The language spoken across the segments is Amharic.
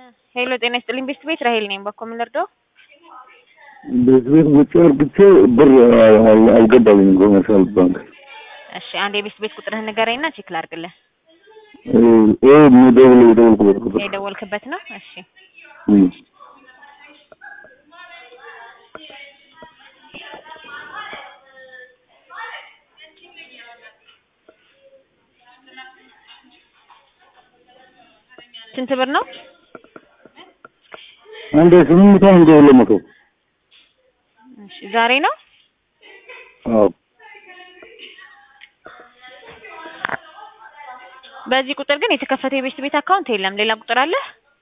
ሄሎ ጤና ይስጥልኝ ቤስት ቤት ራሄል ነኝ። በኮ ምን ልርዳው? ቤት ቤት ውጭ አርግቼ ብር አልገባልኝም ኮመርሻል ባንክ። እሺ አንድ የቤስት ቤት ቁጥርህን ንገረኝና ቼክ ላድርግልህ። ይሄ የደውል የደውልኩበት ቁጥር የደወልክበት ነው? እሺ እም። ስንት ብር ነው? አንዴ ስምንት መቶ አንዴ ሁለት መቶ እሺ ዛሬ ነው? አዎ በዚህ ቁጥር ግን የተከፈተ የቤስት ቤት አካውንት የለም። ሌላ ቁጥር አለ?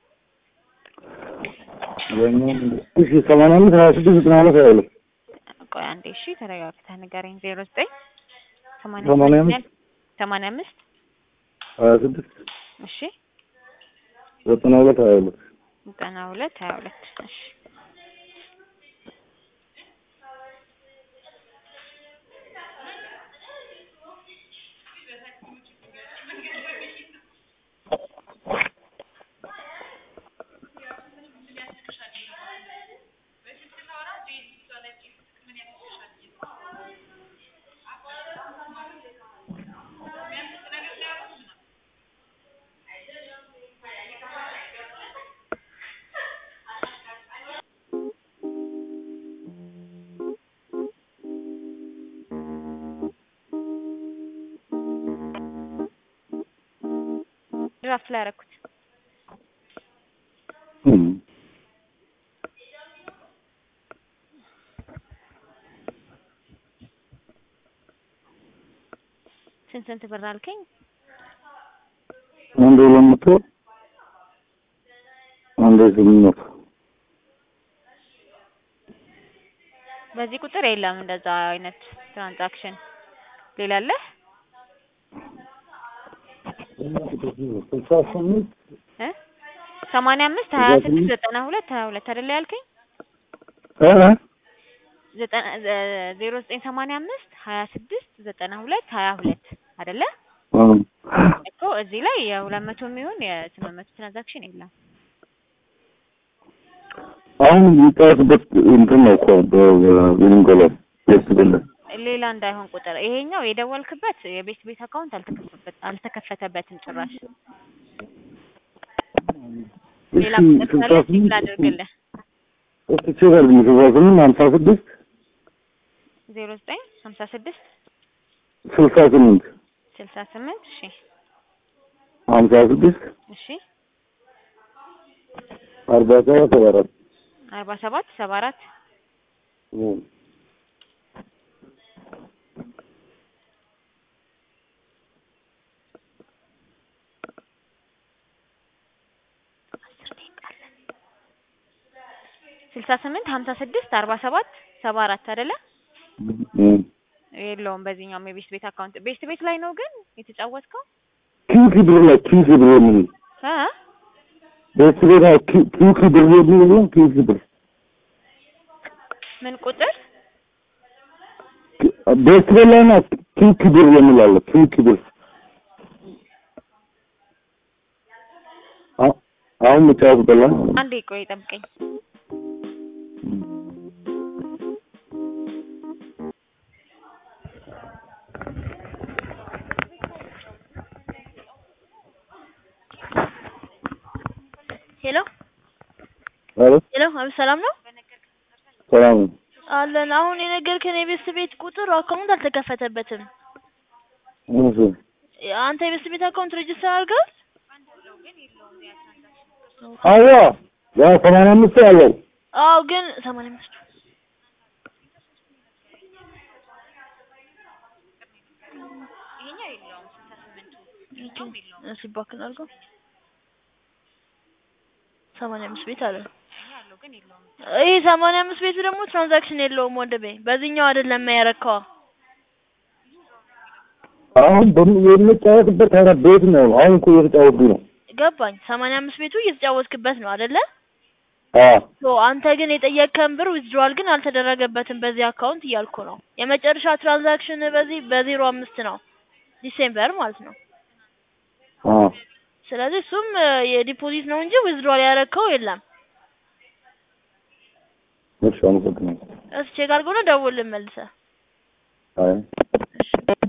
እሺ ሰማንያ አምስት ሀያ ስድስት ዘጠና ሁለት ሀያ ሁለት ቆይ አንዴ እሺ ተረጋግተህ ንገረኝ። ዜሮ ዘጠኝ ሰማንያ ሰማንያ አምስት ሰማንያ አምስት ሀያ ስድስት እሺ ዘጠና ሁለት ሀያ ሁለት ዘጠና ሁለት ሀያ ሁለት እሺ ድራፍት ላይ ያደረኩት እም። ስንት ስንት ብር አልከኝ? አንዴ ሁለት መቶ አንዴ ስምንት መቶ በዚህ ቁጥር የለም እንደዛ አይነት ትራንዛክሽን። ሌላ አለ? ስልሳ ስምንት እ ሰማንያ አምስት ሀያ ስድስት ዘጠና ሁለት ሀያ ሁለት አይደለ ያልከኝ? እ ዘጠና ዜሮ ዘጠኝ ሰማንያ አምስት ሀያ ስድስት ዘጠና ሁለት ሀያ ሁለት አይደለ? እም። እኮ እዚህ ላይ የሁለት መቶ የሚሆን የስምንት መቶ ትራንዛክሽን የለም። አሁን የሚጫወትበት እንትን ነው እኮ በቤኒንጎላ ቤት ብለ ሌላ እንዳይሆን ቁጥር ይሄኛው የደወልክበት የቤት ቤት አካውንት አልተከፈተበት አልተከፈተበትም ጭራሽ። ሌላ ቁጥር ስልሳ ካለ ቼክ ስምንት ላድርግልህ። እስኪ ቼክ አድርግልኝ ስልሳ ስምንት ሀምሳ ስድስት ዜሮ ዘጠኝ ሀምሳ ስድስት ስልሳ ስምንት ስልሳ ስምንት እሺ ሀምሳ ስድስት እሺ አርባ ሰባት ሰባ አራት አርባ ሰባት ሰባ አራት እም። ስልሳ ስምንት ሀምሳ ስድስት አርባ ሰባት ሰባ አራት አይደለ? እም። የለውም በዚህኛውም የቤስት ቤት አካውንት ቤስት ቤት ላይ ነው ግን የተጫወትከው ኪንኪ ብር ላይ ኪንኪ ብር የሚል እ ቤት ቤት ላይ ኪ- ኪንኪ ብር የሚል የለም ኪንኪ ብር ምን ቁጥር ኪ- ቤት ቤት ላይ ና ኪንኪ ብር የሚል አለ ኪንኪ ብር አ- አሁን የምጫወትበት ላይ አንዴ ቆይ ጠብቀኝ ሄሎ ኧረ ሄሎ፣ አቤት ሰላም ነው ሰላም ነው። አለን። አሁን የነገርከን የቤስት ቤት ቁጥር አካውንት አልተከፈተበትም። እሺ አንተ የቤስት ቤት አካውንት ሬጅስተር አድርገሃል? አዎ ያ ሰማንያ አምስት ያለው አዎ፣ ግን ሰማንያ አምስት እሺ፣ እባክህን አድርገው። ሰማንያ አምስት ቤት አለ። ይሄ ሰማንያ አምስት ቤቱ ደግሞ ትራንዛክሽን የለውም ወንድሜ። በዚህኛው አይደለም ያረካዋ። አሁን በም- የምጫወትበት አይነት ቤት ነው። አሁን እኮ እየተጫወትኩ ነው። ገባኝ። ሰማንያ አምስት ቤቱ እየተጫወትክበት ነው አይደለ? አዎ ሶ አንተ ግን የጠየቅከን ብር ዊዝድሮዋል ግን አልተደረገበትም በዚህ አካውንት እያልኩ ነው። የመጨረሻ ትራንዛክሽን በዚህ በዜሮ አምስት ነው ዲሴምበር ማለት ነው። አዎ ስለዚህ እሱም እ የዲፖዚት ነው እንጂ ዊዝድሮል ያደረግከው የለም። እሺ አመሰግናለሁ። እስ ቼክ አድርገው ነው ደውልልን መልሰህ። አይ